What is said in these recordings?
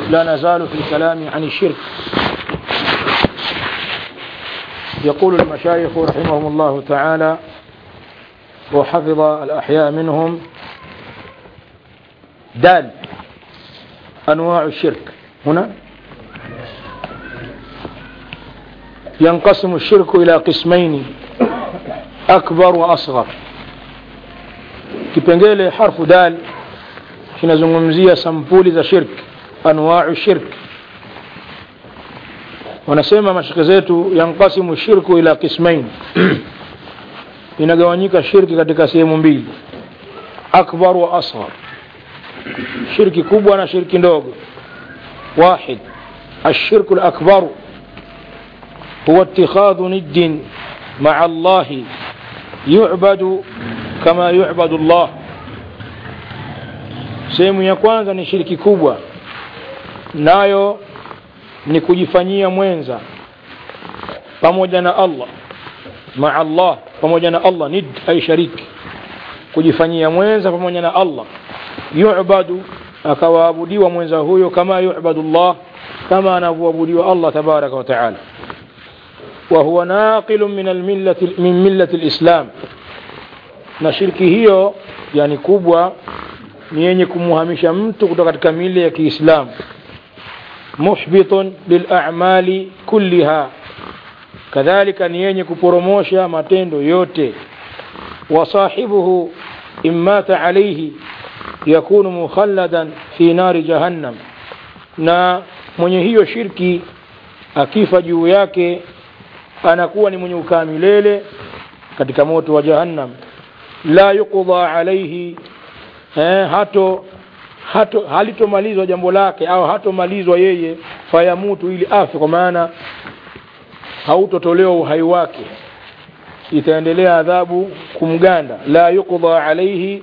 لا نزال في الكلام عن الشرك يقول المشايخ رحمهم الله تعالى وحفظ الأحياء منهم دال أنواع الشرك هنا ينقسم الشرك إلى قسمين أكبر وأصغر kipengele harfu dal kinazungumzia sampuli za shirk anwau shirk wanasema mashike zetu yanqasimu shirku ila qismain inagawanyika shirki katika sehemu mbili akbar wa asghar shirki kubwa na shirki ndogo واحد الشرك الأكبر هو اتخاذ ند مع الله يعبد kama yu'badu Allah sehemu ya kwanza ni shiriki kubwa nayo ni kujifanyia mwenza pamoja na Allah maa Allah pamoja na Allah nid ay shariki kujifanyia mwenza pamoja na Allah yu'badu akawaabudiwa mwenza huyo kama yu'badu Allah kama anavyoabudiwa Allah tabaraka wa taala وهو ناقل من الملة من ملة الإسلام na shirki hiyo yani kubwa ni yenye kumuhamisha mtu kutoka katika mili ya Kiislamu muhbitun lilamali kulliha kadhalika ni yenye kuporomosha matendo yote wasahibuhu immata alayhi yakunu mukhalladan fi nari jahannam na mwenye hiyo shirki akifa juu yake anakuwa ni mwenye ukaa milele katika moto wa jahannam la yuqda alayhi eh, hato hato halitomalizwa jambo lake au hatomalizwa yeye fayamutu ili afe kwa maana hautotolewa uhai wake itaendelea adhabu kumganda la yuqda alayhi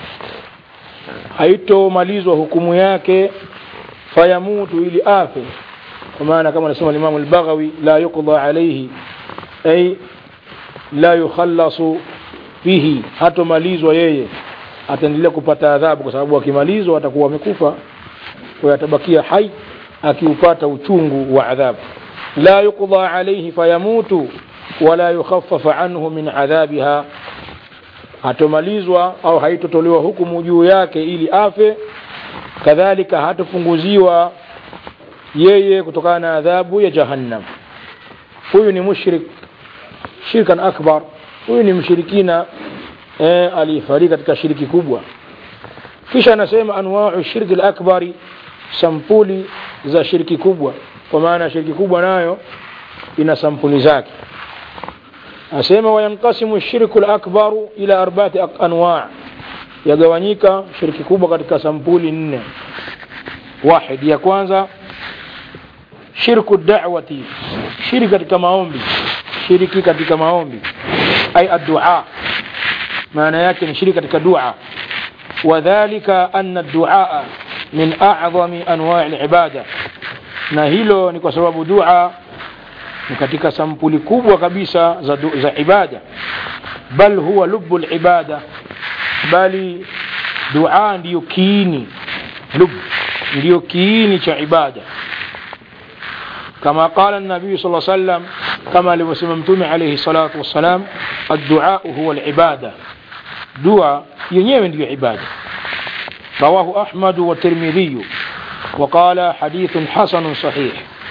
haitomalizwa hukumu yake fayamutu ili afe kwa maana kama anasema Imam al-Baghawi la yuqda alayhi ay la yukhallasu fihi hatomalizwa yeye ataendelea kupata adhabu kwa sababu akimalizwa atakuwa amekufa kwa atabakia hai akiupata uchungu wa adhabu la yuqda alayhi fayamutu wala yukhaffafa anhu min adhabiha hatomalizwa au haitotolewa hukumu juu yake ili afe kadhalika hatopunguziwa yeye kutokana na adhabu ya jahannam huyu ni mushrik shirkan akbar huyu ni mshirikina eh, aliyefariki katika shiriki kubwa kisha anasema anwau shirki lakbari sampuli za shiriki kubwa kwa maana shiriki kubwa nayo ina sampuli zake asema wayankasimu shirku lakbaru ila arbaati anwa yagawanyika shiriki kubwa katika sampuli nne wahid ya kwanza shirku da'wati shiriki katika maombi shiriki katika maombi ay addua maana yake ni shiriki katika dua wadhalika anna duaa min a'zami anwa'i al-ibada na hilo ni kwa sababu dua ni katika sampuli kubwa kabisa za, du, za ibada bal huwa lubu ibada bali dua ndiyo kiini lub ndiyo kiini cha ibada كما قال النبي صلى الله عليه وسلم كما لوسم متومي عليه الصلاة والسلام الدعاء هو العبادة دعاء ينيم دي عبادة رواه أحمد والترمذي وقال حديث حسن صحيح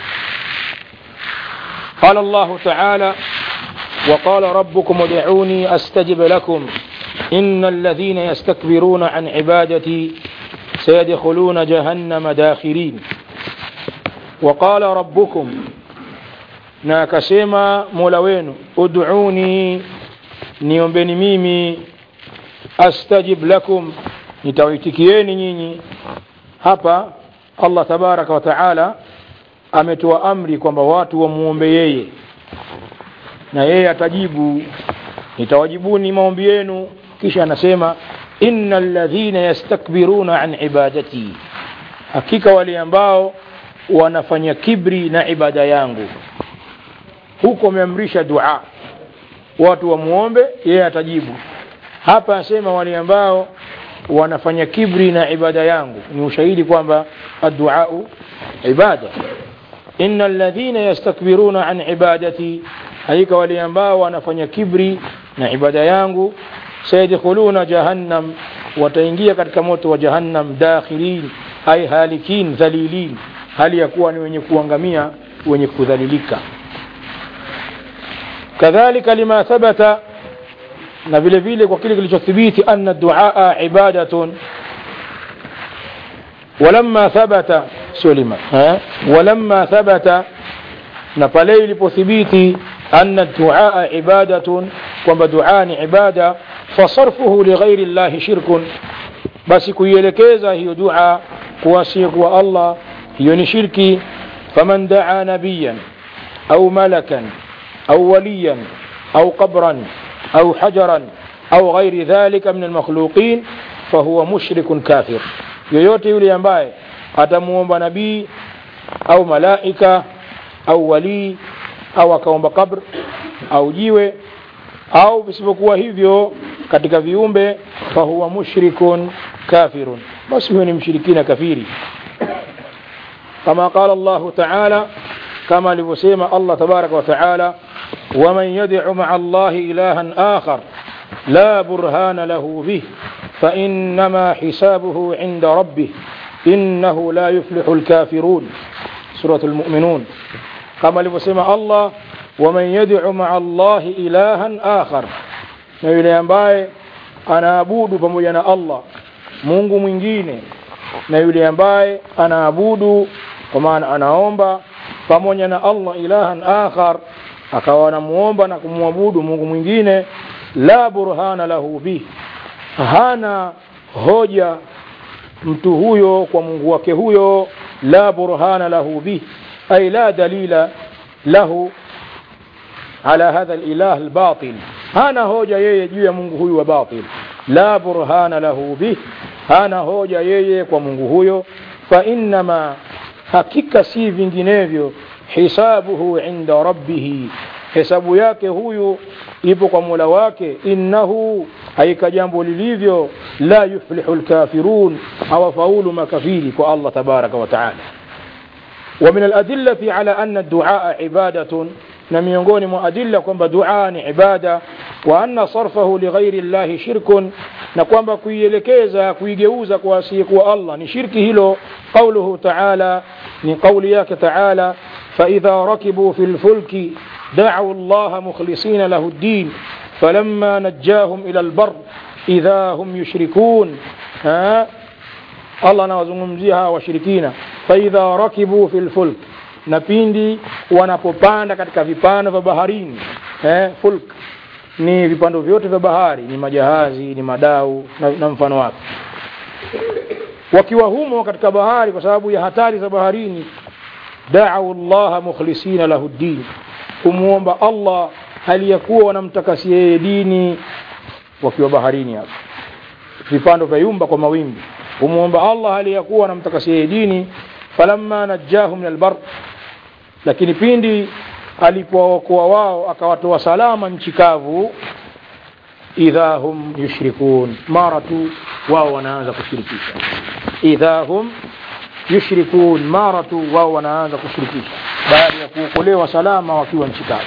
قال الله تعالى وقال ربكم ادعوني أستجب لكم إن الذين يستكبرون عن عبادتي سيدخلون جهنم داخرين وقال ربكم na akasema mola wenu ud'uni niombeni mimi astajib lakum nitawaitikieni nyinyi hapa allah tabaraka wa taala ametoa amri kwamba watu wamuombe yeye na yeye atajibu nitawajibuni maombi yenu kisha anasema inna alladhina yastakbiruna an ibadati hakika wale ambao wanafanya kibri na ibada yangu huko ameamrisha dua watu wamuombe yeye atajibu hapa asema wale ambao wanafanya kibri na ibada yangu ni ushahidi kwamba adduau ibada inna alladhina yastakbiruna an ibadati hakika wale ambao wanafanya kibri na ibada yangu sayadkhuluna jahannam wataingia katika moto wa jahannam dakhilin ay halikin dhalilin hali ya kuwa ni wenye kuangamia wenye kudhalilika kadhalika lima thabata na vile vile kwa kile kilichothibiti anna duaa ibadatun ولما ثبت سلم ها ولما ثبت na pale ilipothibiti anna duaa ibadatun kwamba duaa ni ibada fasarfuhu lighairi llahi shirkun basi kuielekeza hiyo dua kuwasiyekuwa allah hiyo ni shirki faman daa nabiyan au malakan au waliyan au qabran au hajaran au ghairi dhalika min almakhluqin fahuwa mushrikun kafir yoyote yule ambaye atamuomba nabii au malaika au walii au akaomba kabr au jiwe au visivyokuwa hivyo katika viumbe fahuwa mushrikun kafirun basi huyo ni mshirikina kafiri kama qala llahu taala kama alivyosema allah tabaraka wataala waman yadcu maa allahi ilahan akhar la burhana lahu bih فإنما حسابه عند ربه إنه لا يفلح الكافرون سورة المؤمنون كما لبسمع الله ومن يدع مع الله إلها آخر na yule ambaye anaabudu pamoja na allah mungu mwingine na yule ambaye anaabudu kwa maana anaomba pamoja na allah ilahan akhar akawa anamuomba na kumwabudu mungu mwingine la burhana lahu bih hana hoja mtu huyo kwa mungu wake huyo la burhana lahu bih ay la dalila lahu ala hadha lilah lbatil hana hoja yeye juu ya mungu huyu wa batil la burhana lahu bih hana hoja yeye kwa mungu huyo fainama hakika si vinginevyo hisabuhu inda rabbihi hesabu yake huyu ipo kwa mola wake innahu haika jambo lilivyo la yuflihu lkafirun hawafaulu makafiri kwa allah tabaraka wataala ومن الأدلة على أن الدعاء عبادة نميونغوني مؤدلة كما دعاء عبادة وأن صرفه لغير الله شرك نقوم كويلكيزا كويجوزا كواسيك الله نشركه له قوله تعالى من قول ياك تعالى فإذا ركبوا في الفلك دعوا الله مخلصين له الدين فلما نجاهم إلى البر إذا هم يشركون ها الله anawazungumzia washirikina faidha rakibu fi lfulk na pindi wanapopanda katika vipando vya baharini eh, fulk ni vipando vyote vya bahari ni majahazi ni madau na, na mfano wake wakiwa humo katika bahari kwa sababu ya hatari za baharini da'u llaha mukhlisina lahu ddin kumwomba allah hali ya kuwa wanamtakasia yeye dini wakiwa baharini hapo vipando vya yumba kwa mawimbi kumwomba allah hali ya kuwa wanamtakasia yeye dini falamma najjahum min albar lakini pindi alipowaokoa wao akawatoa salama nchi kavu idha hum yushrikun mara tu wao wanaanza kushirikisha idha hum yushrikun mara tu wao wanaanza kushirikisha baada ya kuokolewa salama wakiwa nchi kavu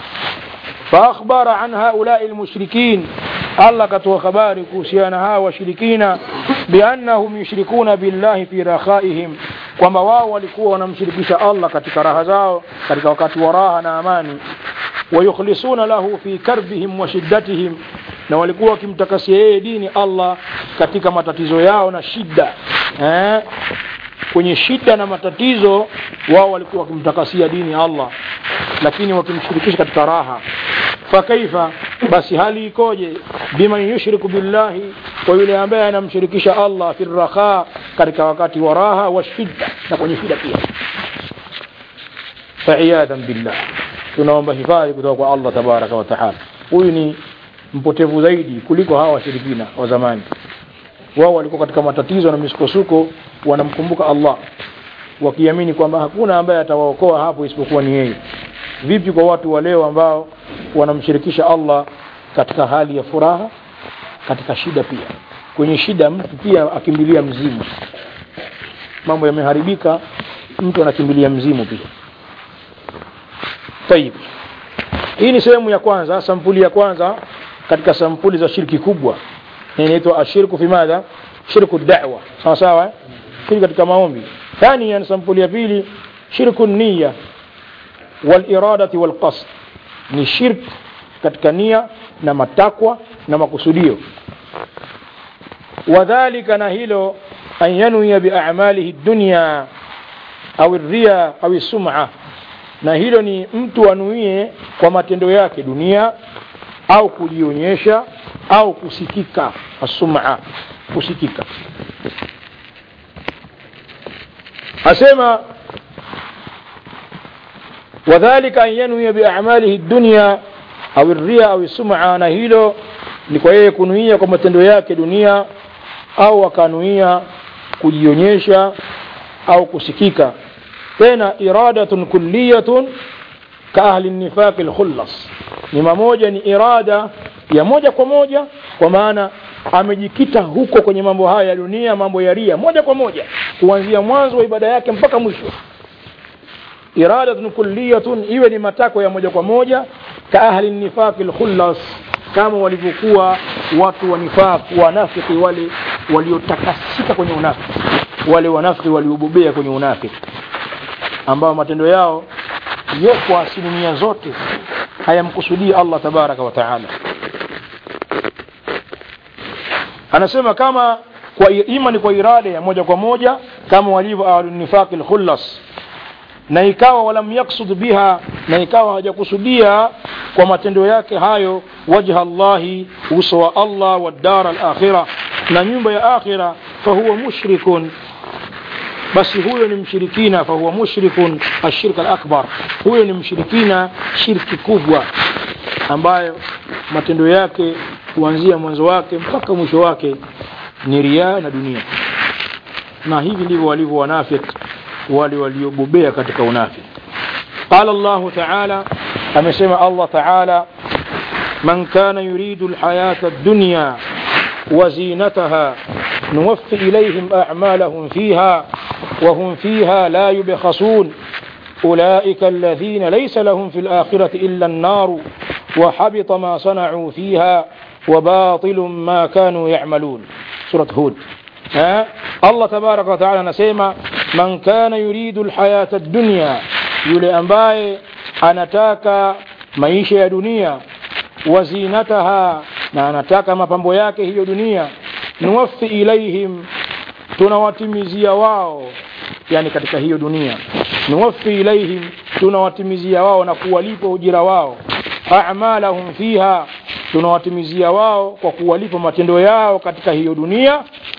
فأخبر عن هؤلاء المشركين الله كتو خباري كوسيانا وشركين بأنهم يشركون بالله في رخائهم kwamba wao walikuwa wanamshirikisha allah katika raha zao katika wakati wa raha na amani wayukhlisuna lahu fi karbihim wa shiddatihim na walikuwa wakimtakasia yeye dini allah katika matatizo yao na shida eh? kwenye shida na matatizo wao walikuwa wakimtakasia dini allah lakini wakimshirikisha katika raha fakaifa basi hali ikoje biman yushriku billahi kwa yule ambaye anamshirikisha allah fi rakha katika wakati wa raha wa shida na kwenye shida pia faiyadhan billah tunaomba hifadhi kutoka kwa allah tabaraka wa taala huyu ni mpotevu zaidi kuliko hawa washirikina wa zamani wao walikuwa katika matatizo na misukosuko wanamkumbuka allah wakiamini kwamba hakuna ambaye atawaokoa hapo isipokuwa ni yeye vipi kwa watu wa leo ambao wanamshirikisha allah katika hali ya furaha katika shida pia kwenye shida mtu pia akimbilia mzimu mambo yameharibika mtu anakimbilia mzimu pia tayib hii ni sehemu ya kwanza sampuli ya kwanza katika sampuli za shirki kubwa inaitwa ashirku fi madha shirku da'wa sawa sawa eh? shirki katika maombi thania ni sampuli ya pili shirku niya waliradati walqasd ni shirk katika nia na matakwa na makusudio wadhalika na hilo an yanwiya biamalihi dunya au ria au sum'a na hilo ni mtu anuie kwa matendo yake dunia au kujionyesha au kusikika asuma kusikika asema wadhalika an yanwiya biamalihi dunya au ria au sum'a na hilo ni kwa yeye kunuia kwa matendo yake dunia au akanuia kujionyesha au kusikika tena iradatun kulliyatun ka ahli nifaqi lkhullas ni mamoja ni irada ya moja kwa moja kwa maana amejikita huko kwenye mambo haya ya dunia mambo ya ria moja kwa moja kuanzia mwanzo wa ibada yake mpaka mwisho iradatun kulliyatun iwe ni matako ya moja kwa moja ka ahli nifaqi lkhullas kama walivyokuwa watu wa nifaq wanafiki wale waliotakasika kwenye unafiki wale wanafiki waliobobea kwenye unafiki ambao matendo yao yo kwa asilimia zote hayamkusudii Allah tabaraka wa taala anasema kama kwa ima ni kwa irada ya moja kwa moja kama walivyo ahlunifaqi lkhullas na ikawa walam yaksud biha na ikawa hajakusudia kwa matendo yake hayo wajha Allahi uso wa Allah wa dar al-akhirah na nyumba ya akhira fahuwa mushrikun basi huyo ni mshirikina fahuwa mushrikun ashirk al-akbar huyo ni mshirikina shirki kubwa ambayo matendo yake kuanzia mwanzo wake mpaka mwisho wake ni riaa na dunia na hivi ndivyo walivyo wanafik wale waliobobea katika unafik qala llahu taala amesema allah taala man kana yuridu lhayata dunya وزينتها نوفي إليهم أعمالهم فيها وهم فيها لا يبخسون أولئك الذين ليس لهم في الآخرة إلا النار وحبط ما صنعوا فيها وباطل ما كانوا يعملون سورة هود ها؟ الله تبارك وتعالى نسيما من كان يريد الحياة الدنيا يولي أنباي anataka maisha ya dunia wazinataha na anataka mapambo yake hiyo dunia nuwafi ilaihim tunawatimizia wao yani katika hiyo dunia nuwafi ilaihim tunawatimizia wao na kuwalipa ujira wao amalahum fiha tunawatimizia wao kwa kuwalipa matendo yao katika hiyo dunia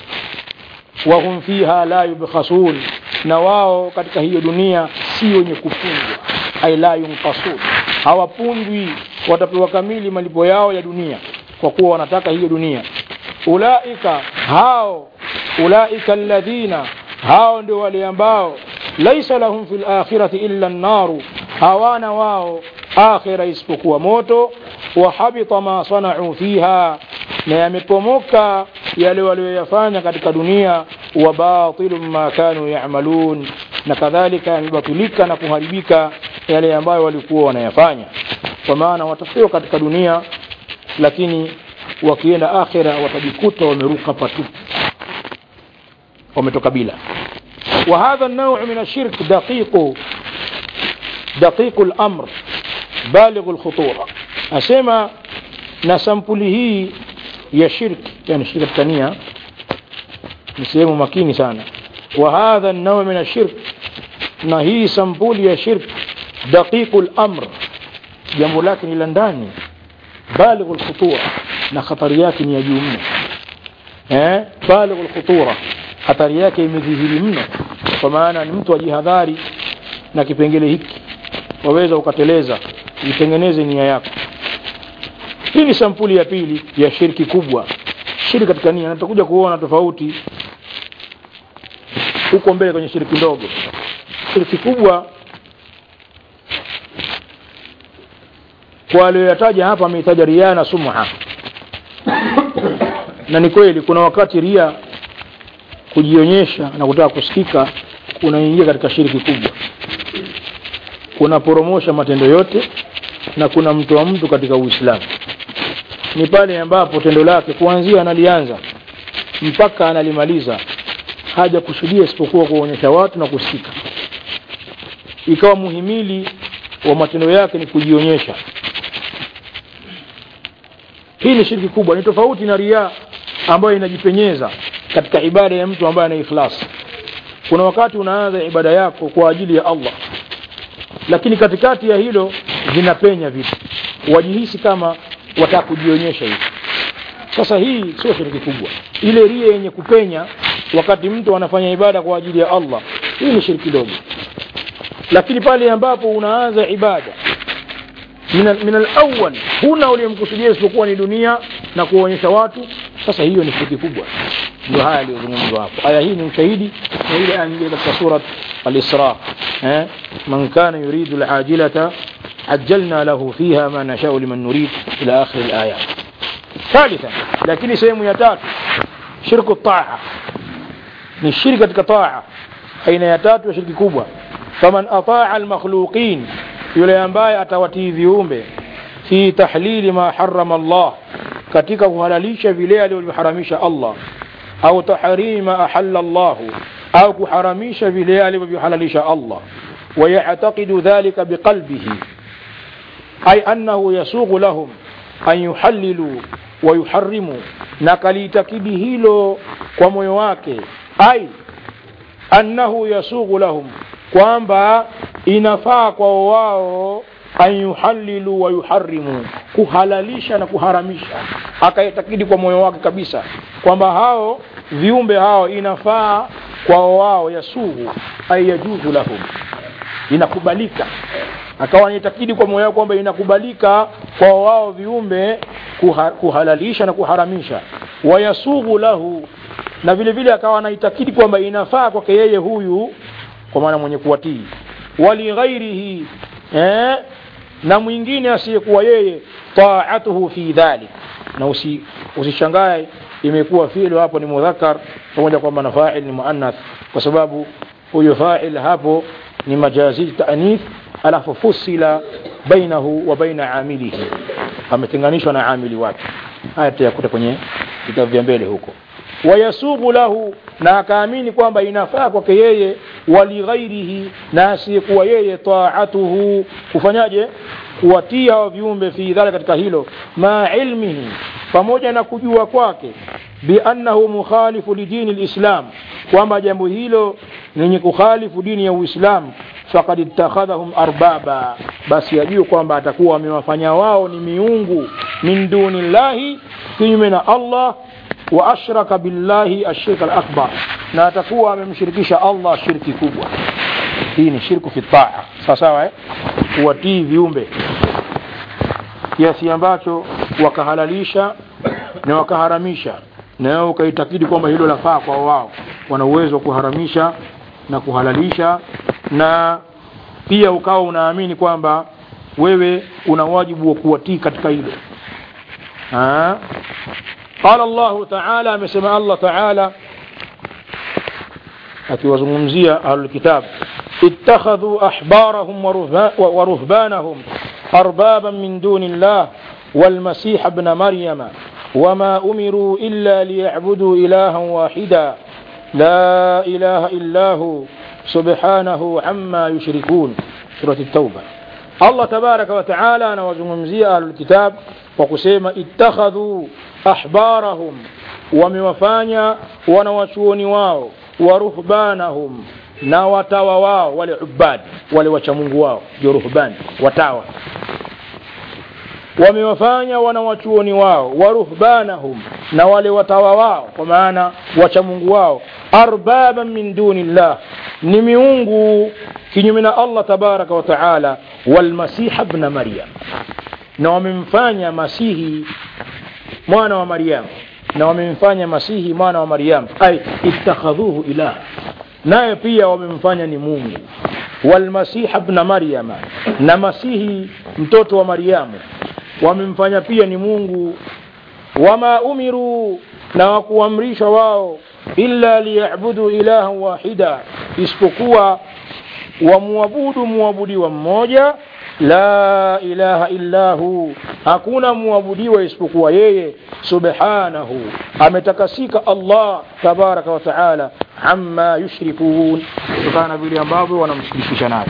wahum fiha la yubkhasun na wao katika hiyo dunia si wenye kufungwa ay la yunqasun hawapundwi watapewa kamili malipo yao ya dunia kwa kuwa wanataka hiyo dunia ulaika hao ulaika alladhina hao ndio wale ambao laisa lahum fil akhirati illa an-naru hawana wao akhira isipokuwa moto wa habita ma sanau fiha na yamepomoka yale walioyafanya katika dunia wa batilu ma kanu yamalun na kadhalika yamebatilika na kuharibika yale ambayo walikuwa wanayafanya kwa maana watapewa katika dunia lakini wakienda akhira watajikuta wameruka patupu wametoka bila وهذا النوع من الشرك دقيق دقيق الأمر بالغ الخطورة أسمى نسمبله يا شرك يعني شرك الثانية نسيم مكيني سانا وهذا النوع من الشرك نهي سمبول يا شرك دقيق الأمر jambo lake ni la ndani balighu lkhutura na khatari yake ni ya juu mno eh? balighu lkhutura hatari yake imedhihiri mno kwa maana ni mtu ajihadhari na kipengele hiki waweza ukateleza itengeneze nia yako hii ni sampuli ya pili ya shirki kubwa shirki katika nia natakuja kuona tofauti huko mbele kwenye shiriki ndogo shiriki kubwa kwa aliyoyataja hapa ameitaja ria na sumha na ni kweli kuna wakati ria kujionyesha na kutaka kusikika unaingia katika shiriki kubwa kunaporomosha matendo yote na kuna mtu wa mtu katika uislamu ni pale ambapo tendo lake kuanzia analianza mpaka analimaliza haja kusudia isipokuwa kuonyesha watu na kusikika ikawa muhimili wa matendo yake ni kujionyesha hii ni shirki kubwa ni tofauti na riaa ambayo inajipenyeza katika ibada ya mtu ambaye ana ikhlas kuna wakati unaanza ibada yako kwa ajili ya Allah lakini katikati ya hilo vinapenya vitu wajihisi kama wataka kujionyesha hivi sasa hii sio shiriki kubwa ile ria yenye kupenya wakati mtu anafanya ibada kwa ajili ya Allah hii ni shiriki dogo lakini pale ambapo unaanza ibada min alawal huna uliyemkusudia isipokuwa ni dunia na kuonyesha watu sasa hiyo ni shiriki kubwa ndio haya aliyozungumzwa hapo aya hii ni ushahidi na ile aya nyingine katika surat al-Isra eh man kana yuridu al-ajilata ajjalna lahu fiha ma nashau liman nurid ila akhir al-ayat ثالثا lakini sehemu ya tatu shirku taa ni shirki katika taa aina ya tatu ya shirki kubwa faman ataa al-makhluqin yule ambaye atawatii viumbe fi tahlili ma harrama Allah katika kuhalalisha vile alivyoharamisha Allah au tahrimi ma ahalla Allah au kuharamisha vile alivyohalalisha Allah ويعتقد ذلك بقلبه أي أنه يسوغ لهم أن يحللوا ويحرموا نكاليتكد هيلو وميواك أي أنه يسوغ لهم kwamba inafaa kwa wao an yuhallilu wa yuharrimu kuhalalisha na kuharamisha akaitakidi kwa moyo wake kabisa kwamba hao viumbe hao inafaa kwa wao yasuhu ay yajuzu lahum inakubalika akawa anaitakidi kwa moyo wake kwamba inakubalika kwa wao viumbe kuha, kuhalalisha na kuharamisha wayasughu lahu na vile vile akawa anaitakidi kwamba inafaa kwake yeye huyu kwa maana mwenye kuwatii wali ghairihi eh, na mwingine asiyekuwa yeye taatuhu fi dhalik na usi, usishangae imekuwa fi'lu hapo ni mudhakkar pamoja kwamba na fa'il ni muannath kwa sababu huyo fa'il hapo ni majazi ta'nith alafu fusila bainahu wa baina amilihi ametenganishwa na amili wake haya tutayakuta kwenye vitabu vya mbele huko wayasubu lahu na akaamini kwamba inafaa kwake yeye walighairihi na asiyekuwa yeye taatuhu kufanyaje kuwatia wa viumbe fi dhalika katika hilo ma ilmihi pamoja na kujua kwake biannahu mukhalifu lidini lislam kwamba jambo hilo lenye kukhalifu dini ya uislamu fakad ittakhadhahum arbaba basi ajue kwamba atakuwa amewafanya wao ni miungu min duni llahi kinyume na allah wa ashraka billahi ashirka alakbar na atakuwa amemshirikisha allah shirki kubwa hii ni shirku fi taa sawa sawa eh? kuwatii viumbe kiasi ambacho wakahalalisha na wakaharamisha na wao ukaitakidi kwamba hilo lafaa kwa wao wana uwezo wa kuharamisha na kuhalalisha na pia ukawa unaamini kwamba wewe una wajibu wa kuwatii katika hilo قال الله تعالى amesema Allah Ta'ala akiwazungumzia ahlulkitab ittakhadhu ahbarahum wa ruhbanahum arbaban min duni llah والمسيح ابن مريم وما أمروا إلا ليعبدوا إلها واحدا لا إله إلا هو سبحانه عما يشركون سورة التوبة الله تبارك وتعالى نوزمزي أهل الكتاب وقسيم اتخذوا أحبارهم وموفانيا ونوشوني واو ورهبانهم na watawa wao wale ubadi wale wachamungu wao ndio ruhbani watawa wamewafanya wanawachuoni wao waruhbanahum na wale watawa wao kwa maana wachamungu wao arbaban min duni llah ni miungu kinyume na allah tabaraka wa taala walmasiha bna maryam na wamemfanya masihi mwana wa maryamu na wamemfanya masihi mwana wa maryamu ay ittakhadhuhu ilaha naye pia wamemfanya ni mungu walmasiha bna maryama na masihi mtoto wa maryamu wamemfanya pia ni mungu wama umiru na wakuamrishwa wao illa liyabudu ilahan wahida isipokuwa wamwabudu muabudiwa mmoja la ilaha illa hu hakuna muabudiwa isipokuwa yeye subhanahu ametakasika allah tabaraka wa taala amma yushrikun kutokana na vile ambavyo wanamshirikisha nayo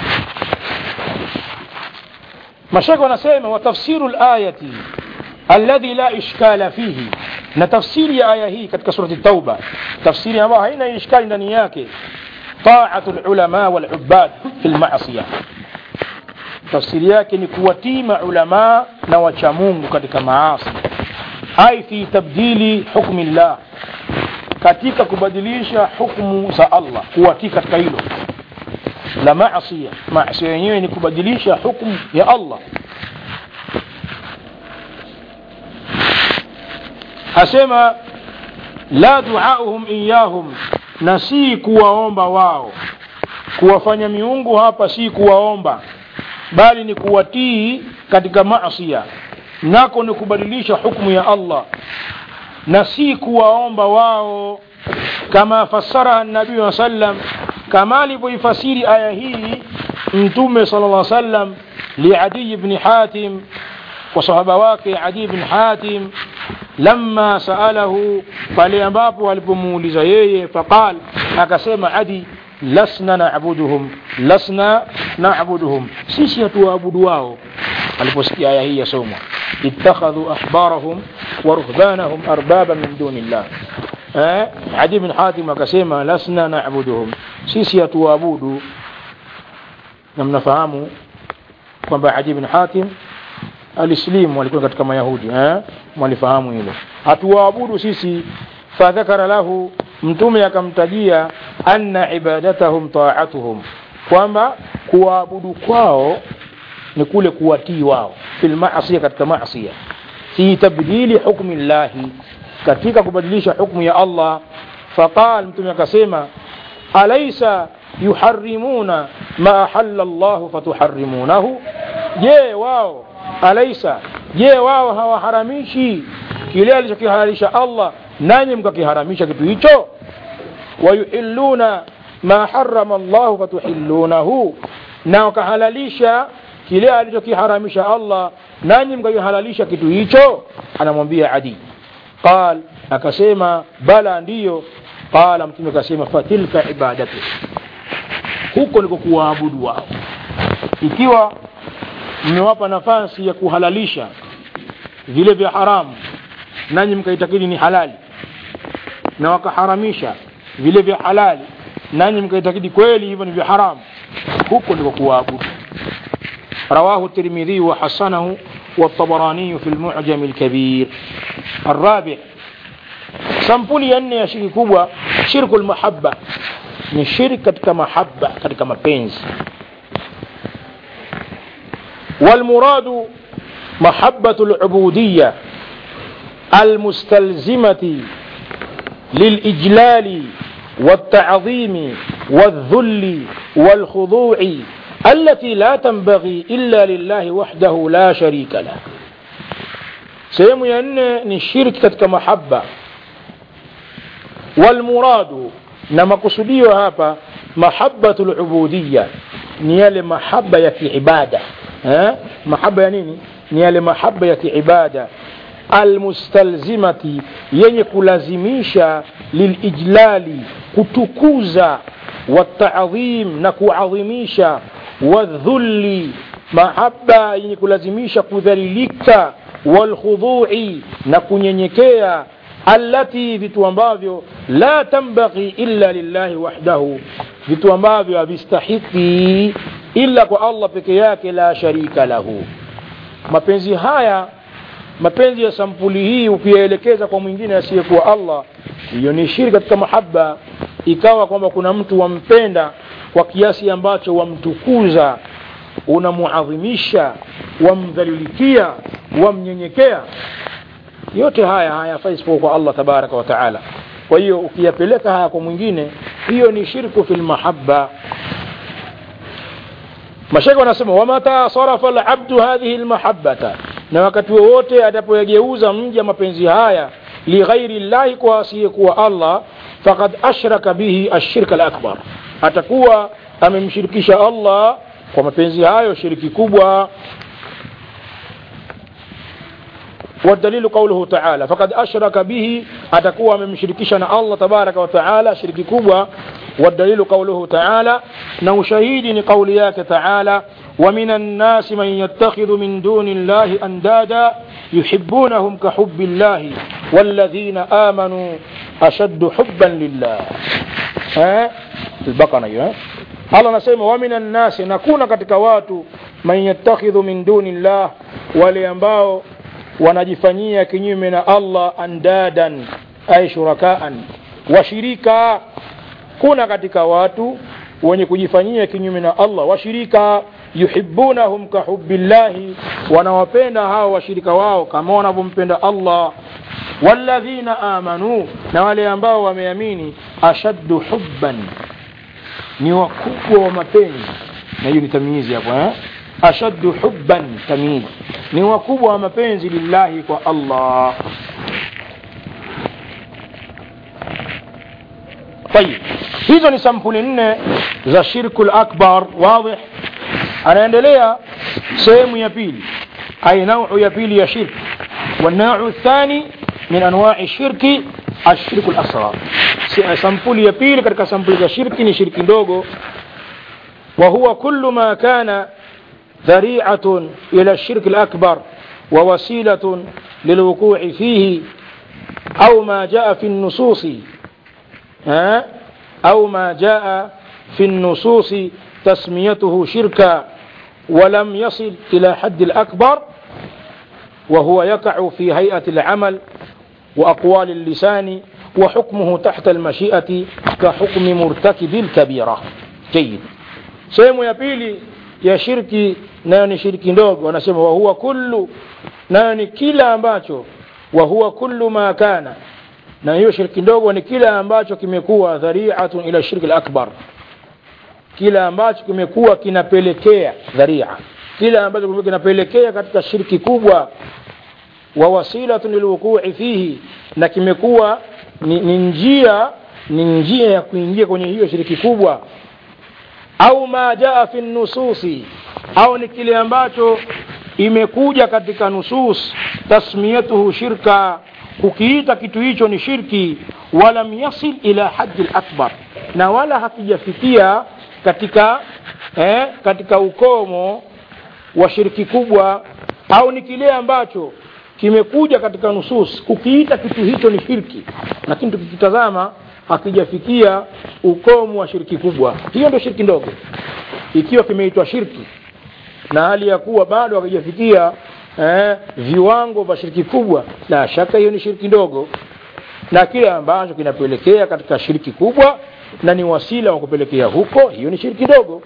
mashaka wanasema wa tafsiru layati alladhi la ishkala fihi na tafsiri ya aya hii katika surati tauba tafsiri ambayo haina ishkali ndani yake taatu lulama walubad fi lmasia tafsiri yake ni kuwatii maulamaa na wachamungu katika maasi ai fi tabdili hukmi llah katika kubadilisha hukmu za allah kuwatii katika hilo la masia masia yenyewe ni kubadilisha hukmu ya allah asema la duauhum iyahum na si kuwaomba wao kuwafanya miungu hapa si kuwaomba bali ni kuwatii katika masia nako ni kubadilisha hukmu ya allah na si kuwaomba wao kama fasaraha nabii wa sallam kama alivyoifasiri aya hii mtume sala llah sallam liadiyi bni hatim kwa sahaba wake adi bn hatim lama saalahu pale ambapo alipomuuliza yeye faqal akasema adi lasna nabuduhum lasna nabuduhum sisi hatuwaabudu wao aliposikia aya hii yasomwa ittakhadhu ahbarahum wa ruhbanahum arbaba min duni llah eh? adi bin hatim akasema lasna nabuduhum sisi hatuwaabudu na mnafahamu kwamba adi bin hatim alislimu walikuwa katika mayahudi eh? mwalifahamu hilo hatuwaabudu sisi fadhakara lahu mtume akamtajia anna ibadatahum taatuhum kwamba kuwaabudu kwao ni kule kuwatii wao fil masia katika masia fi tabdili hukmi llahi katika kubadilisha hukmu ya allah faqal mtume akasema alaisa yuharimuna ma ahalla llahu fatuharimunahu je wao alaisa je wao hawaharamishi kile alichokihalalisha allah nanyi mkakiharamisha kitu hicho wayuhilluna ma harama llahu fatuhillunahu na wakahalalisha kile alichokiharamisha allah nanyi mkakihalalisha kitu hicho anamwambia adi qal akasema bala ndiyo qala mtume akasema fatilka ibadatu huko niko kuwaabudu wao ikiwa mmewapa nafasi ya kuhalalisha vile vya haramu nanyi mkaitakidi ni halali na wakaharamisha vile vya halali nanyi mkaitakidi kweli hivyo ni vya haramu huko ndiko kuwaabudu رواه الترمذي وحسنه والطبراني في المعجم الكبير الرابع sampuli ya nne ya shirki kubwa shirku lmahaba ni shirki katika mahaba katika mapenzi والمراد محبة العبودية المستلزمة للإجلال والتعظيم والذل والخضوع التي لا تنبغي إلا لله وحده لا شريك له sehemu ya nne ni shirki katika mahaba walmuradu na makusudio hapa mahabatu lubudiya ni yale mahaba ya kiibada eh? mahaba ya nini ni yale mahaba ya kiibada almustalzimati yenye kulazimisha lilijlali kutukuza wataadhim na kuadhimisha wadhulli mahaba yenye kulazimisha kudhalilika walkhudhui na kunyenyekea allati vitu ambavyo la tambaghi illa lillahi wahdahu vitu ambavyo havistahiki illa kwa allah peke yake la sharika lahu mapenzi haya mapenzi ya sampuli hii ukiyaelekeza kwa mwingine asiyekuwa allah hiyo ni shiri katika mahaba ikawa kwamba kuna mtu wampenda kwa kiasi ambacho wamtukuza unamuadhimisha wamdhalilikia wamnyenyekea yote haya hayafai isipokuwa kwa allah tabaraka wa taala kwa hiyo ukiyapeleka haya kwa mwingine hiyo ni shirku fi lmahaba mashaka wanasema wamata sarafa labdu hadhihi lmahabata na wakati wowote atapoyageuza mja mapenzi haya lighairi llahi kwa asiyekuwa allah fakad ashraka bihi ashirka lakbar atakuwa amemshirikisha allah kwa mapenzi hayo shiriki kubwa والدليل قوله تعالى فقد أشرك به أتكوى من مشركشنا الله تبارك وتعالى شرك كبوى والدليل قوله تعالى نو شهيد قولياك تعالى ومن الناس من يتخذ من دون الله أندادا يحبونهم كحب الله والذين آمنوا أشد حبا لله ها البقرة أيوة Allah anasema wa minan nasi, na kuna katika watu man yattakhidhu min duni llah, wale ambao wanajifanyia kinyume na Allah andadan ay shurakaan, washirika. Kuna katika watu wenye kujifanyia kinyume na Allah washirika, yuhibbunahum kahubbillahi, wanawapenda hao washirika wao kama wanavyompenda Allah. Walladhina amanu, na wale ambao wameamini, ashaddu hubban ni wakubwa wa mapenzi na hiyo ni tamyizi hapo eh? ashaddu hubban tamyizi ni wakubwa wa mapenzi lillahi kwa allah طيب hizo ni sampuli nne za shirku lakbar wadih anaendelea sehemu ya pili ay nauu ya pili ya shirk والنوع الثاني من انواع الشرك الشرك الاصغر sampuli ya pili katika sampuli za shirki ni shirki ndogo wa huwa kullu ma kana dhari'atun ila shirki al-akbar wa wasilatun lilwuqu'i fihi au ma jaa fi an-nusus au ma jaa fi an-nusus tasmiyatuhu shirka ولم يصل إلى حد الأكبر وهو يقع في هيئة العمل وأقوال اللسان وحكمه تحت المشيئة كحكم مرتكب الكبيرة جيد sehemu ya pili ya shirki nayo ni shirki ndogo wanasema wahuwa kullu nayo ni kila ambacho wahuwa kullu ma kana na hiyo shirki ndogo ni kila ambacho kimekuwa dhari'atun ila shirki al-akbar kila ambacho kimekuwa kinapelekea dharia kila ambacho kimekuwa kinapelekea katika shirki kubwa wa wasilatun lilwuqu'i fihi na kimekuwa ni, ni njia ni njia ya kuingia kwenye hiyo shiriki kubwa au ma jaa fi nususi au ni kile ambacho imekuja katika nusus tasmiyatuhu shirka kukiita kitu hicho ni shirki walam yasil ila haddi akbar na wala hakijafikia katika eh, katika ukomo wa shiriki kubwa au ni kile ambacho kimekuja katika nusus kukiita kitu hicho ni shirki lakini tukikitazama hakijafikia ukomo wa shirki kubwa hiyo ndio shirki ndogo ikiwa kimeitwa shirki na hali ya kuwa bado hakijafikia eh, viwango vya shirki kubwa la shaka hiyo ni shirki ndogo na kile ambacho kinapelekea katika shirki kubwa na ni wasila wa kupelekea huko hiyo ni shirki ndogo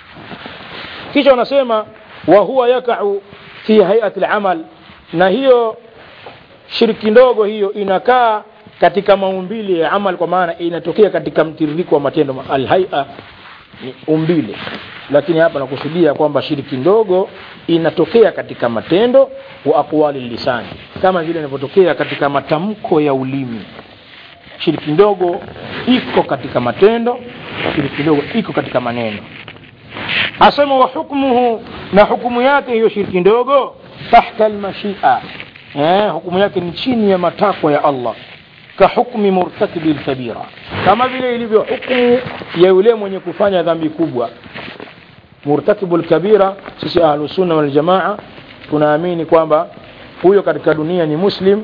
kisha wanasema wa huwa yakau fi hayati al-amal na hiyo shirki ndogo hiyo inakaa katika maumbile ya amal kwa maana inatokea katika mtiririko wa matendo alhaia ni umbile lakini hapa nakusudia kwamba shiriki ndogo inatokea katika matendo wa aqwali lisani kama vile inavyotokea katika matamko ya ulimi shiriki ndogo iko katika matendo shiriki ndogo iko katika maneno asema wa hukmuhu na hukumu yake hiyo shiriki ndogo tahta almashia eh, hukumu yake ni chini ya matakwa ya Allah kahukmi murtakibi lkabira kama vile ilivyo hukumu ya yule mwenye kufanya dhambi kubwa murtakibu lkabira sisi ahlusunna waljamaa tunaamini kwamba huyo katika dunia ni muslim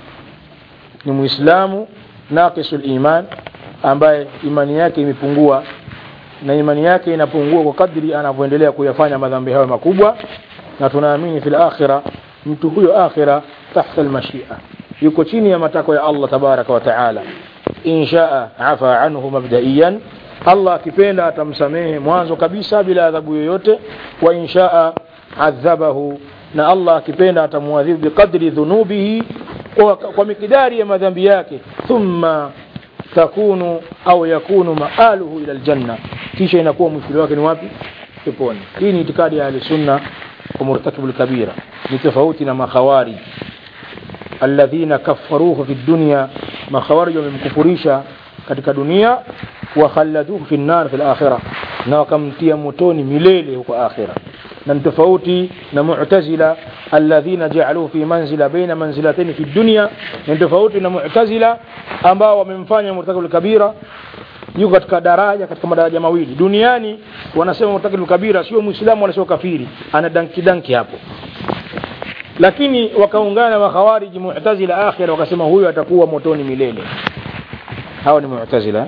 ni muislamu naqisu liman ambaye imani yake imepungua na imani yake inapungua kwa kadri anavyoendelea kuyafanya madhambi hayo makubwa na tunaamini fil akhira mtu huyo akhira tahta almashia yuko chini ya matakwa ya Allah tabaraka wa taala inshaa afa anhu mabdaiyan Allah akipenda atamsamehe mwanzo kabisa bila adhabu yoyote wa inshaa adhabahu na Allah akipenda atamwadhibu biqadri dhunubihi kwa, kwa mikidari ya madhambi yake thumma takunu au yakunu maaluhu ila aljanna kisha inakuwa mwisho wake ni wapi peponi hii ni itikadi ya ahlusunna kwa murtakibu lkabira ni tofauti na makhawari alladhina kafaruhu fi dunya makhawarij wamemkufurisha katika dunia wa khalladuhu fi nar fi akhirah na wakamtia motoni milele huko akhira na ni tofauti na mu'tazila alladhina ja'aluhu fi manzila baina manzilatayn fi dunya ni tofauti na mu'tazila ambao wamemfanya murtakibul kabira yuko katika daraja katika madaraja mawili duniani wanasema murtakibul kabira sio muislamu wala sio kafiri ana danki danki hapo lakini wakaungana makhawariji mu'tazila akhira wakasema huyo atakuwa motoni milele hawa ni mu'tazila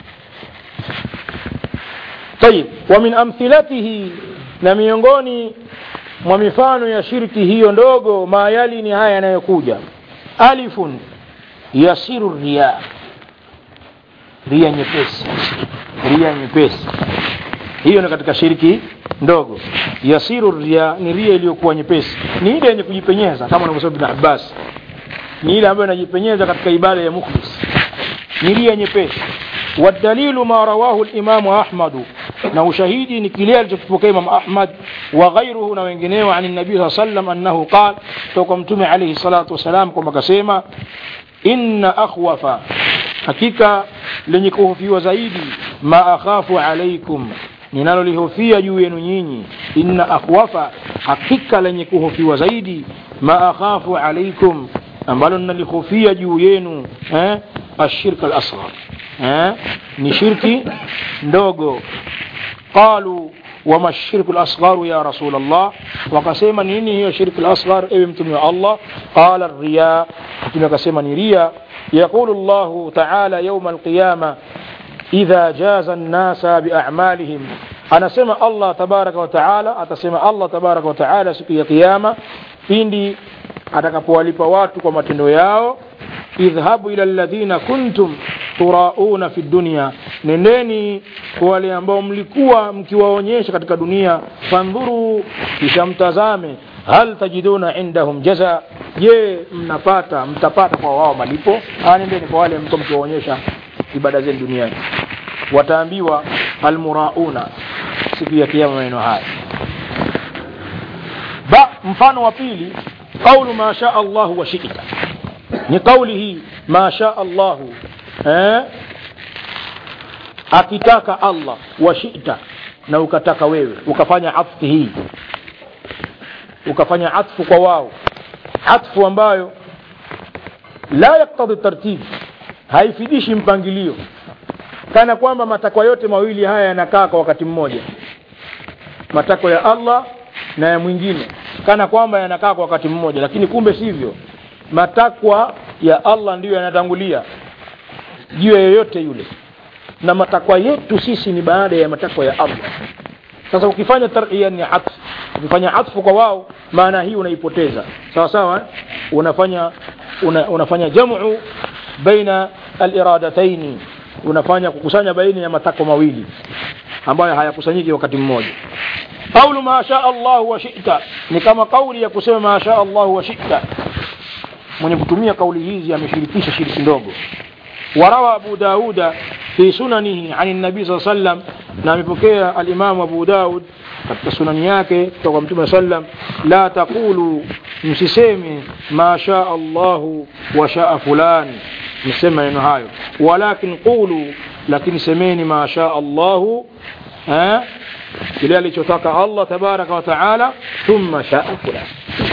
طيب ومن أمثلته na miongoni mwa mifano ya shirki hiyo ndogo mayali ni haya yanayokuja alifun yasiru riya ria nyepesi ria nyepesi hiyo ni katika shirki ndogo yasiru ria ni ria iliyokuwa nyepesi ni ile yenye kujipenyeza kama anavyosema Ibn Abbas ni ile ambayo inajipenyeza katika ibada ya mukhlis ni ria nyepesi والدليل ما رواه الإمام أحمد na ushahidi ni kile alichokipokea Imam Ahmad wa ghairuhu na wengineo ani nabii saa sallam annahu qal toka mtume alayhi salatu wasalam kwamba akasema inna akhwafa hakika lenye kuhofiwa zaidi ma akhafu alaikum ninalolihofia juu yenu nyinyi inna akhwafa hakika lenye kuhofiwa zaidi ma akhafu alaikum ambalo ninalihofia juu yenu eh? ashirka al-asghar eh? ni shirki ndogo قالوا وما الشرك الأصغر يا رسول الله وقسيما نيني هي الشرك الأصغر إبن تمي الله قال الرياء تمي قسيما رياء يقول الله تعالى يوم القيامة إذا جاز الناس بأعمالهم أنا سمع الله تبارك وتعالى أتسمع الله تبارك وتعالى سكي قيامة pindi atakapowalipa watu kwa matendo yao idhhabu ila alladhina kuntum turauna fi dunya nendeni kwa wale ambao mlikuwa mkiwaonyesha katika dunia fandhuru kisha mtazame hal tajiduna indahum jaza je mnapata mtapata kwa wao malipo ah nendeni kwa wale mko mkiwaonyesha ibada zenu duniani wataambiwa almurauna siku ya kiyama maneno haya ba mfano wa pili qaulu ma shaa Allah wa shi'ta ni kauli hii ma shaa Allah eh akitaka Allah wa shi'ta na ukataka wewe ukafanya atfu hii ukafanya atfu kwa wao atfu ambayo la yaktadhi tartib haifidishi mpangilio kana kwamba matakwa yote mawili haya yanakaa kwa wakati mmoja matakwa ya Allah na ya mwingine kana kwamba yanakaa kwa wakati mmoja lakini kumbe sivyo matakwa ya Allah ndiyo yanatangulia juu ya yoyote yule na matakwa yetu sisi ni baada ya matakwa ya Allah sasa ukifanya tarhiya ni atfu ukifanya atfu kwa wao maana hii unaipoteza sawa sawa unafanya una, unafanya jamu baina aliradataini unafanya kukusanya baina ya matakwa mawili ambayo hayakusanyiki wakati mmoja قول ما شاء الله وشئت ni kama kauli ya kusema ma sha Allah wa shi'ta mwenye kutumia kauli hizi ameshirikisha shiriki ndogo warawa Abu Dauda fi sunanihi an nabii sallallahu alayhi wasallam na amepokea al-Imam Abu Daud katika sunani yake kutoka Mtume sallam la taqulu msiseme ma sha Allah wa sha fulan mseme maneno hayo walakin qulu lakini semeni ma sha Allah eh kile alichotaka Allah tabaraka wa taala thumma shaa fulani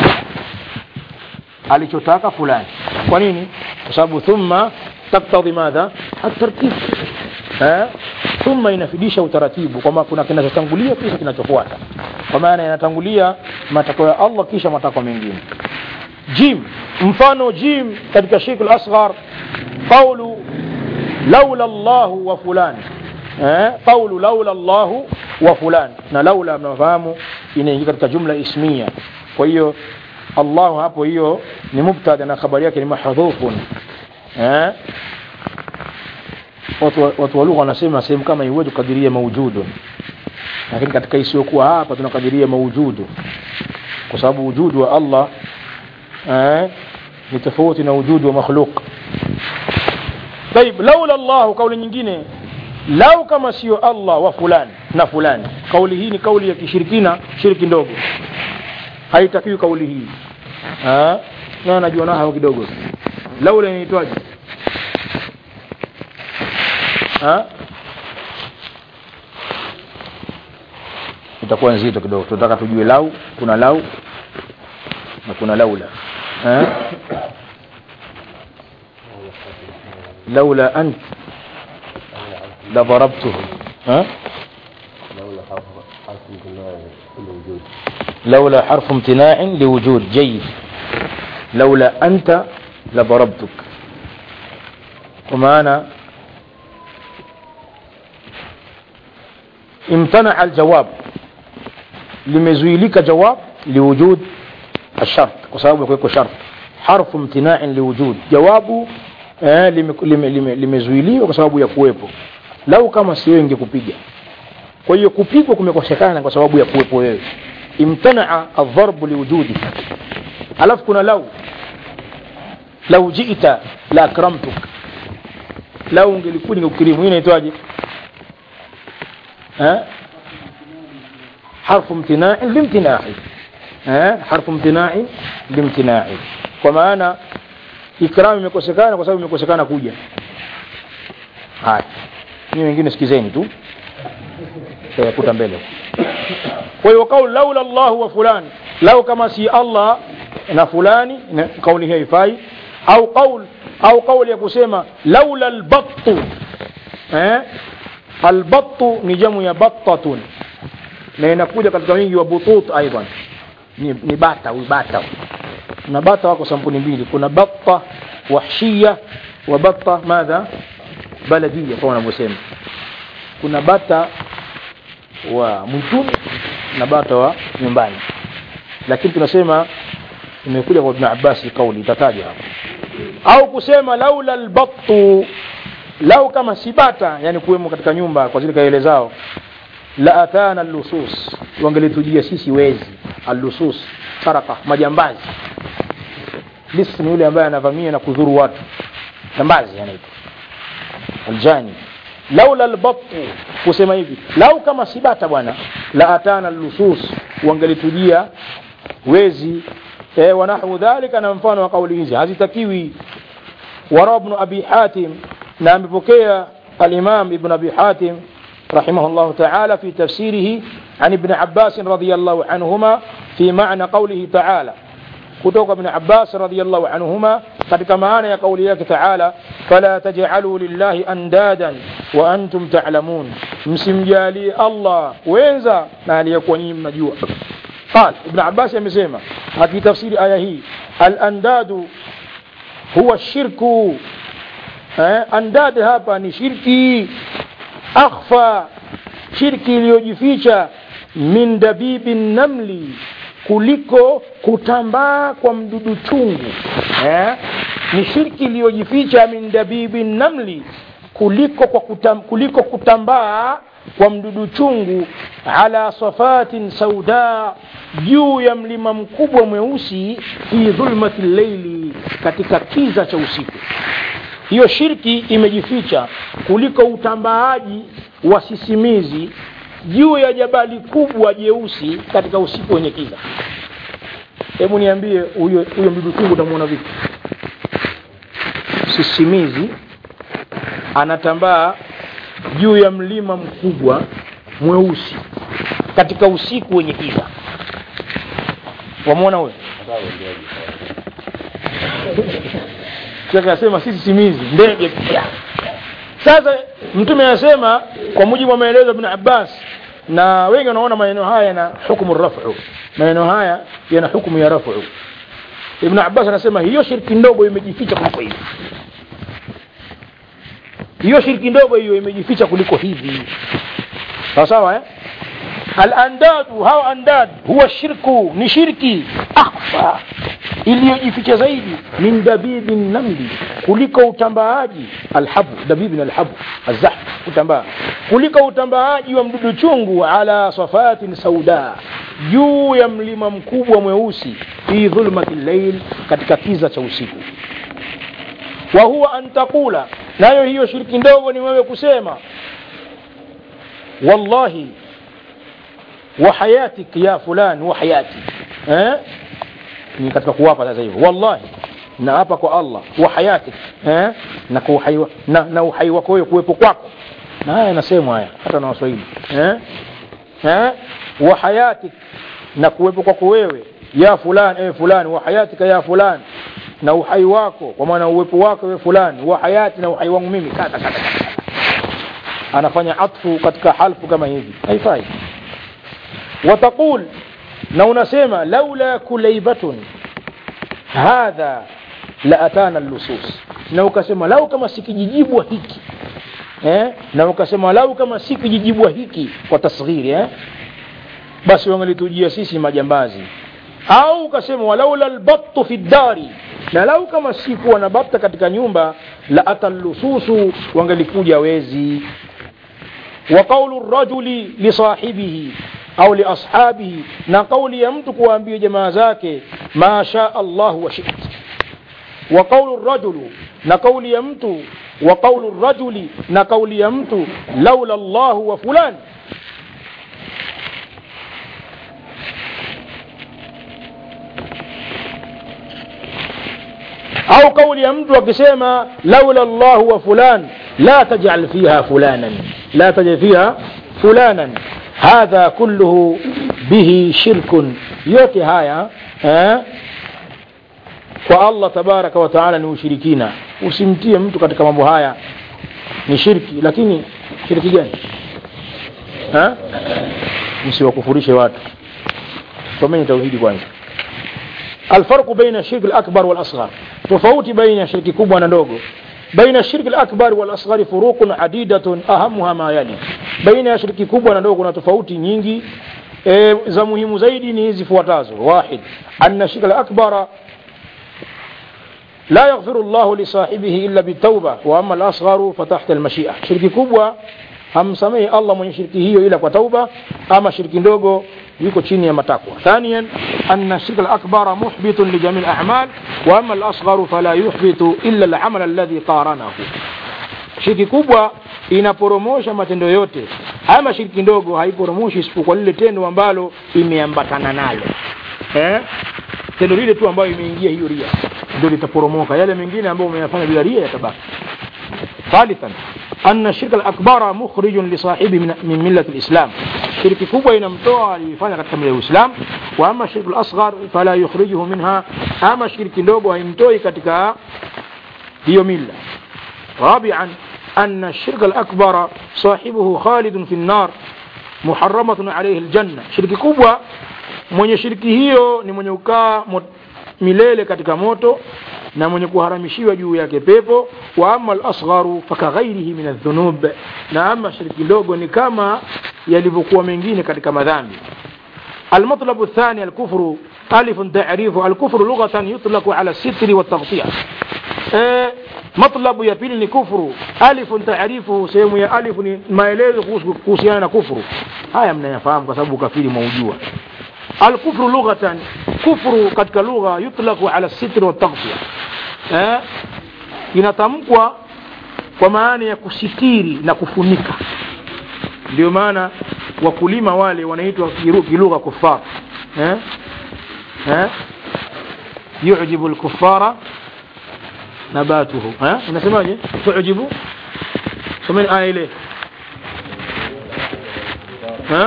alichotaka fulani kwa nini kwa sababu thumma taktadhi madha atartib eh thumma inafidisha utaratibu kwamba kuna kinachotangulia kisha kinachofuata kwa maana yanatangulia matakwa ya Allah kisha matakwa mengine jim mfano jim katika shirku al-asghar qawlu laula Allah wa fulani eh qawlu laula Allah wa fulan na laula mnafahamu inaingia katika jumla ismia kwa hiyo Allah hapo hiyo ni mubtada na habari yake ni mahdhufun eh watu watu wa lugha wanasema sehemu kama iweje kukadiria maujudu lakini katika isiyokuwa hapa tunakadiria maujudu kwa sababu wujudu wa Allah eh ni tofauti na wujudu wa makhluq طيب لولا الله kauli nyingine lau kama sio Allah wa fulani na fulani kauli hii ni kauli ya kishirikina shiriki ndogo haitakiwi kauli hii ha? na anajua nayo kidogo laula inaitwaje ha itakuwa nzito kidogo tunataka tujue lau kuna lau na kuna laula ha? laula ant la darabtuhu ha? لولا حرف امتناع لوجود جيد لولا أنت لضربتك ومعنى امتنع الجواب limezuilika jawab liwujud الشرط kwa sababu kuweko shart harfu imtina'in liwujud jawabu eh, limezuiliwa lime, lime, lime kwa sababu ya kuwepo lau kama si wewe ingekupiga kwa hiyo kupigwa kumekosekana kwa sababu ya kuwepo wewe imtanaa adharbu liwujudi alafu kuna lau lau jiita la akramtuk lau ungelikuwa ningekukirimu hii inaitwaje حرف امتناع لامتناع حرف امتناع لامتناع kwa maana ikram imekosekana kwa sababu imekosekana kuja haya ni wengine sikizeni tu kuta mbele kwa hiyo kauli laula Allah wa fulani lau kama si Allah na fulani kauli hii haifai au kauli au kauli ya kusema laula albattu eh albattu ni jamu ya battatun na inakuja katika wingi wa butut aidan ni, ni bata huyu bata na bata wako sampuni mbili kuna batta wahshia wa batta madha baladia kama wanavyosema kuna bata wa mwituni na bata wa nyumbani lakini tunasema imekuja kwa Ibn Abbas kauli itataja hapo au kusema laula albattu lau kama si bata yani kuwemo katika nyumba kwa zile kaele zao la atana allusus wangelitujia sisi wezi allusus saraka majambazi lis ni yule ambaye anavamia na kudhuru watu jambazi anaitwa aljani laula albattu kusema hivi lau kama sibata bwana la atana allusus wangelitujia wezi e, wanahwu dhalika na mfano wa kauli hizi hazitakiwi wara ibn abi hatim na amepokea الإمام ابن أبي حاتم رحمه الله تعالى في تفسيره عن ابن عباس رضي الله عنهما في معنى قوله تعالى kutoka ibn Abbas radhiyallahu anhuma katika maana ya kauli yake Taala fala taj'alu lillahi andadan wa antum ta'lamun msimjalie Allah wenza na aliyekuwa nyinyi mnajua قال ابن عباس amesema akitafsiri aya hii al andadu huwa shirku eh, andad hapa ni shirki akhfa shirki iliyojificha min dabibi namli kuliko kutambaa kwa mdudu chungu eh? ni shirki iliyojificha min dabibi namli kuliko kwa kutam, kuliko kutambaa kwa mdudu chungu ala safatin sauda juu ya mlima mkubwa mweusi fi dhulmati llaili katika kiza cha usiku hiyo shirki imejificha kuliko utambaaji wa sisimizi juu ya jabali kubwa jeusi katika usiku wenye kiza hebu niambie huyo huyo mdudu chungu utamwona vipi sisimizi anatambaa juu ya mlima mkubwa mweusi katika usiku wenye kiza wamwona huyo shekhe asema sisi simizi ndege pia sasa mtume anasema kwa mujibu wa maelezo ya ibn abbas na wengi wanaona maneno haya yana hukumu rafu maneno haya yana hukumu ya rafu ibn abbas anasema hiyo shirki ndogo imejificha kuliko hivi hiyo shirki ndogo hiyo imejificha kuliko hivi sawa sawa eh alandadu hao andad huwa shirku ni shirki akhfa iliyojificha zaidi min dabibi namli kuliko utambaaji alhabu dabibi na alhabu azah kutambaa kuliko utambaaji wa mdudu chungu ala safatin sauda juu ya mlima mkubwa mweusi fi dhulmati llail katika kiza cha usiku wa huwa an taqula nayo hiyo shirki ndogo ni wewe kusema wallahi wa hayatik ya fulan wa hayati eh ni katika kuwapa sasa hivyo wallahi na hapa kwa Allah wa hayatik eh? na, kwa uhai, wa- na, na uhai wako wewe kuwepo kwako na haya yanasemwa haya hata na waswahili eh? eh? wa hayatik na kuwepo kwako wewe ya fulani ewe fulani wa hayatika ya fulani na uhai wako kwa maana uwepo wako wewe fulani wa hayati na uhai wangu mimi kata kata kata anafanya atfu katika halfu kama hivi haifai wataqul na unasema laula kulaibatun hadha la atana lusus na ukasema lau kama sikijijibwa hiki eh? na ukasema lau kama sikijijibwa hiki kwa tasghiri eh? basi wangelitujia sisi majambazi au ukasema walaula albattu fi ddari na lau kama sikuwa na bata katika nyumba la atallususu wangelikuja wezi wa qaulu rajuli lisahibihi au liashabihi na kauli ya mtu kuwaambia jamaa zake ma shaa allahu wa shit wa qaulu rajulu na kauli ya mtu wa qaulu rajuli na kauli ya mtu laula llahu wa fulani au kauli ya mtu akisema laula llahu wa fulan la tajal fiha fulanan la tajal fiha fulanan hadha kulluhu bihi shirkun yote haya eh, kwa allah tabaraka wa taala ni ushirikina usimtie mtu katika mambo haya ni shirki lakini shirki gani eh? msiwakufurishe watu someni tauhidi kwanza الفرق بين الشرك الأكبر والأصغر تفوت بين الشرك كبوة ندوغو بين الشرك الأكبر والأصغر فروق عديدة أهمها ما يلي بين الشرك كبوة ندوغو تفوت nyingi e, za muhimu zaidi ni hizi fuatazo واحد أن الشرك الأكبر لا يغفر الله لصاحبه إلا بالتوبة وأما الأصغر فتحت المشيئة شرك كبوة hamsamehi allah mwenye shirki hiyo ila kwa tauba ama shirki ndogo yuko chini ya matakwa thaniyan anna shirka alakbara muhbitun lijami lamal wa ama alasgharu fala yuhbitu illa alamal alladhi qaranahu shirki kubwa inaporomosha matendo yote ama shirki ndogo haiporomoshi isipokuwa lile tendo ambalo imeambatana nalo eh? tendo lile tu ambayo imeingia hiyo ria ndio litaporomoka yale mengine ambayo umeyafanya bila ria yatabaki ثالثا أن الشرك الأكبر مخرج لصاحبه من, من ملة الإسلام شرك كبوة ينمتوى لفanya katika mila ya Uislam wa ama shirku al-asghar fala yukhrijuhu minha ama shirki ndogo haimtoi katika hiyo mila رابعا أن الشرك الأكبر صاحبه خالد في النار محرمة عليه الجنة شرك كبوة mwenye shiriki hiyo ni mwenye ukaa milele katika moto na mwenye kuharamishiwa juu yake pepo wa ama al-asgharu fakaghairihi min adh-dhunub na ama shiriki ndogo ni kama yalivyokuwa mengine katika madhambi المطلب الثاني الكفر ألف تعريف الكفر لغة يطلق على الستر والتغطية أه مطلب ya pili ni kufuru alifu taarifu sehemu ya alifu ni maelezo kuhusiana na kufuru haya mnayafahamu kwa sababu kafiri mwaujua الكفر لغة كفر katika lugha yutlaqu ala sitr wa taghfiya eh inatamkwa kwa maana ya kusitiri na kufunika ndio maana wakulima wale wanaitwa kilugha kuffar eh eh yujibu al-kuffara nabatuhu eh unasemaje tujibu someni aya ile eh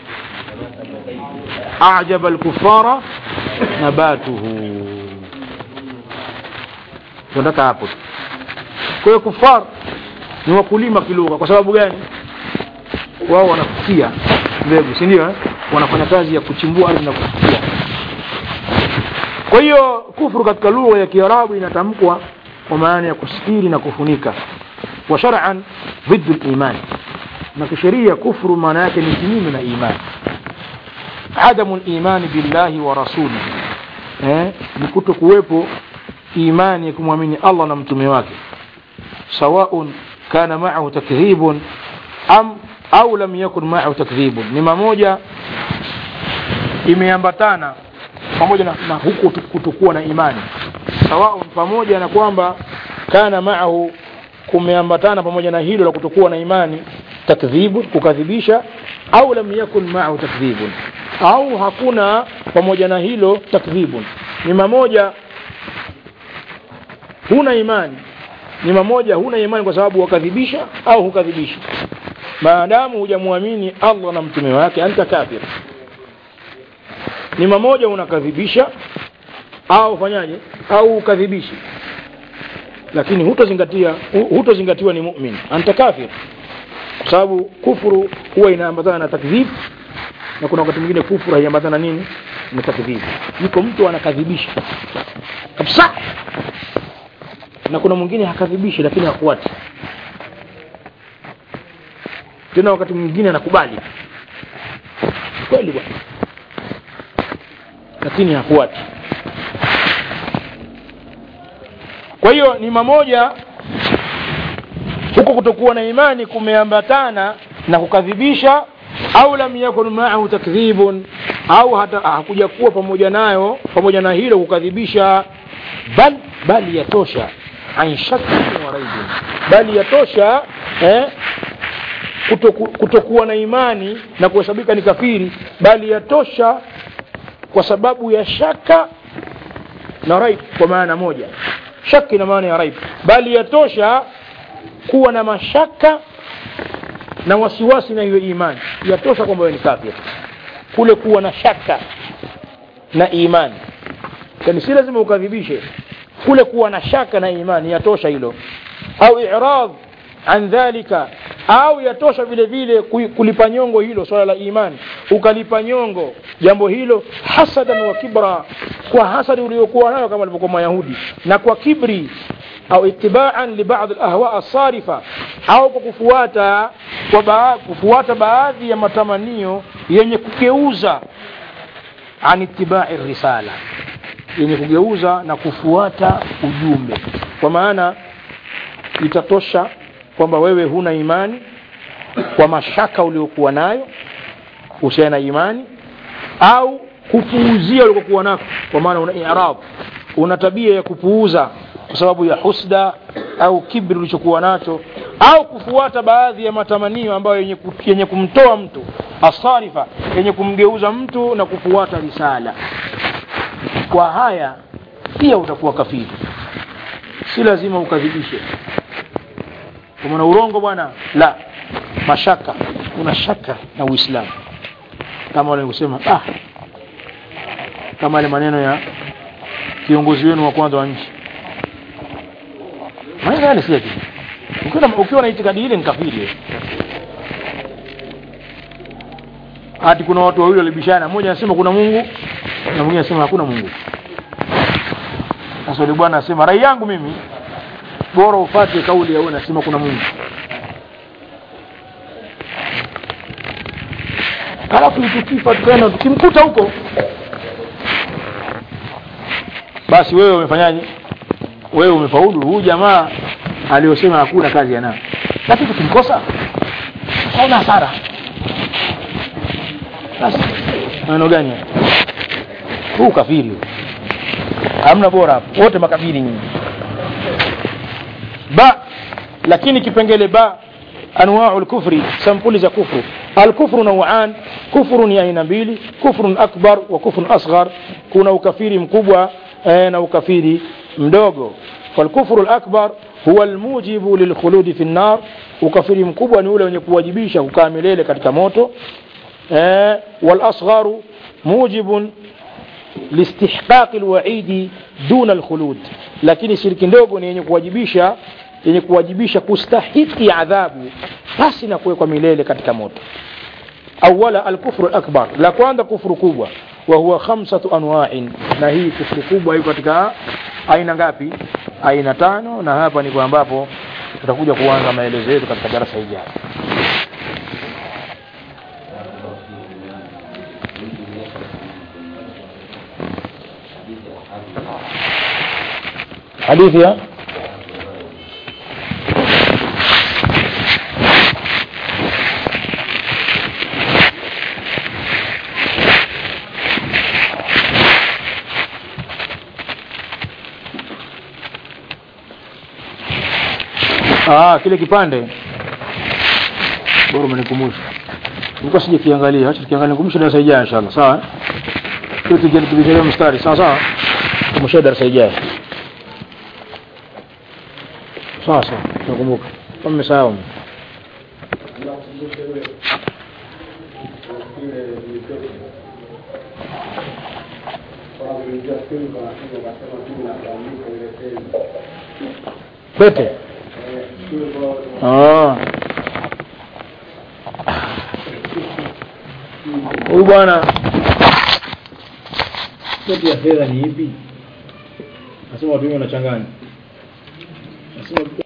أعجب الكفار نباته tunataka hapo kwa hiyo kufar ni wakulima kilugha kwa sababu gani wao wanafukia mbegu si ndio eh? wanafanya kazi ya kuchimbua ardhi na kufukia kwa hiyo kufuru katika lugha ya kiarabu inatamkwa kwa maana ya kusitiri na kufunika wa shar'an ضد الايمان na kisheria kufuru maana yake ni kinyume na imani عدم الإيمان بالله ورسوله eh, ni kuto kuwepo imani ya kumwamini Allah na mtume wake sawaun kana ma'ahu takdhibun am au lam yakun ma'ahu takdhibun ni mamoja imeambatana pamoja na, na huku kutokuwa na imani sawaun pamoja na kwamba kana ma'ahu kumeambatana pamoja na hilo la kutokuwa na imani takdhibun kukadhibisha au lam yakun ma'ahu takdhibun au hakuna pamoja na hilo takdhibun ni mamoja huna imani ni mamoja huna imani kwa sababu wakadhibisha au hukadhibisha maadamu hujamwamini allah na mtume wake anta kafir ni mamoja unakadhibisha au fanyaje au ukadhibishi lakini hutozingatia hutozingatiwa ni mumin anta kafir kwa sababu kufuru huwa inaambatana na takdhib na kuna wakati mwingine kufuru haiambatana nini na takdhib yuko mtu anakadhibisha kabisa na kuna mwingine hakadhibishi lakini hakuati tena wakati mwingine anakubali kweli bwana lakini hafuati kwa hiyo ni mamoja huko kutokuwa na imani kumeambatana na kukadhibisha au lam yakun maahu takdhibun au hata hakuja kuwa pamoja nayo pamoja na hilo kukadhibisha bal bali yatosha an shakkin wa raibin bali yatosha eh, kutoku, kutokuwa na imani na kuhesabika ni kafiri bali yatosha kwa sababu ya shaka na raib kwa maana moja shaki na maana ya raib bali yatosha kuwa na mashaka na wasiwasi na hiyo imani yatosha kwamba wewe ni kafir kule kuwa na shaka na imani yani si lazima ukadhibishe kule kuwa na shaka na imani yatosha hilo au i'rad an dhalika au yatosha vile vile kulipa nyongo hilo swala la imani ukalipa nyongo jambo hilo hasadan wa kibra kwa hasadi uliokuwa nayo kama alivyokuwa mayahudi na kwa kibri au itibaan li baadhi alahwa asarifa au kwa kufuata kwa baa, kufuata baadhi ya matamanio yenye kugeuza an itibai risala yenye kugeuza na kufuata ujumbe kwa maana itatosha kwamba wewe huna imani kwa mashaka uliokuwa nayo husiana na imani au kupuuzia ulikokuwa nako kwa maana una i'rab una tabia ya kupuuza kwa sababu ya husda au kibri ulichokuwa nacho au kufuata baadhi ya matamanio ambayo yenye, yenye kumtoa mtu asarifa yenye kumgeuza mtu na kufuata risala kwa haya pia utakuwa kafiri si lazima ukadhibishe kwa maana urongo bwana la mashaka una shaka na uislamu kama walivyosema ah kama ile maneno ya kiongozi wenu wa kwanza wa nchi maneno yale si yake ukiwa ukiwa na itikadi ile ni kafiri hati kuna watu wawili walibishana mmoja anasema kuna Mungu na mwingine anasema hakuna Mungu sasa yule bwana anasema rai yangu mimi bora ufate kauli ya wewe anasema kuna Mungu halafu tukifa tukaenda tukimkuta huko basi wewe umefanyaje wewe umefaulu huyu jamaa aliyosema hakuna kazi ya nayo lakini tukimkosa hauna hasara basi maneno gani huu kafiri hamna bora hapo wote makafiri nyinyi ba lakini kipengele ba anwau lkufri sampuli za kufru alkufru nauan kufru ni aina mbili kufrun akbar wa kufrun asghar kuna ukafiri mkubwa eh, na ukafiri mdogo falkufru lakbar huwa almujibu lilkhuludi fi nnar ukafiri mkubwa ni ule wenye kuwajibisha kukaa milele katika moto eh, walasgharu mujibun listihqaqi alwaidi duna alkhulud lakini shiriki ndogo ni yenye kuwajibisha yenye kuwajibisha kustahiki adhabu pasi na kuwekwa milele katika moto awala alkufru akbar la kwanza kufuru kubwa wa huwa khamsatu anwa'in na hii kufuru kubwa iko katika aina ngapi aina tano na hapa ndipo ambapo tutakuja kuanza maelezo yetu katika darasa ijayo hadithi ya ah kile kipande bora umenikumbusha nilikuwa sije kiangalia acha tukiangalia nikumbusha darasa ijayo inshallah sawa kitu kingine tubijalia mstari sawa sawa tumusha darasa ijayo sawa sawa nakumbuka kama mmesahau pete Ah. huyu bwana pete ya fedha ni ipi nasema watu wengi wanachanganya nasema